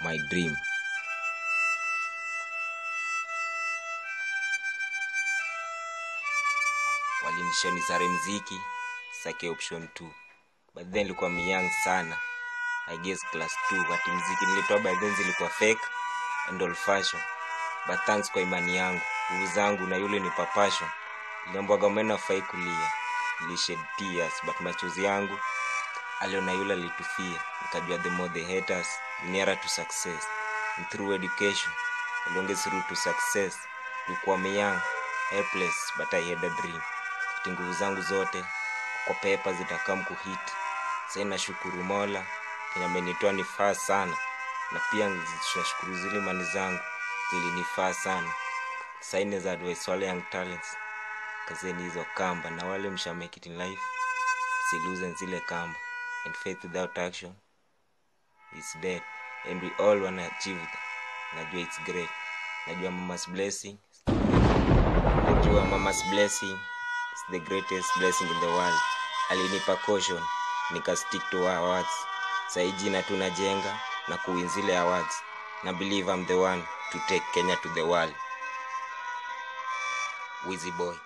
my dream walinishoni sare mziki sake option 2 but then nilikuwa myang sana i guess class 2 but mziki nilitoa by then zilikuwa fake and old fashion but thanks kwa imani yangu nguvu zangu na yule ni papashon niliambwaga meno afai kulia nilished tears but machozi yangu aliona yule alitufia nikajua the more the haters the nearer to success and through education the longest route to success tulikuwa myang helpless but i had a dream ati nguvu zangu zote kwa pepa zitakam kuhit sai nashukuru mola kenye amenitoa nifaa sana na pia tunashukuru zile mani zangu zilinifaa sana saine za advice wale young talents kazeni hizo kamba na wale msha make it in life siluzen zile kamba and faith without action is dead and we all wanna achieve that najua it's great najua mama's blessing najua mama's blessing is the greatest blessing in the world alinipa caution nika stick to her words sai jina tunajenga na kuwin zile awards na believe I'm the one to take Kenya to the world Wizzy boy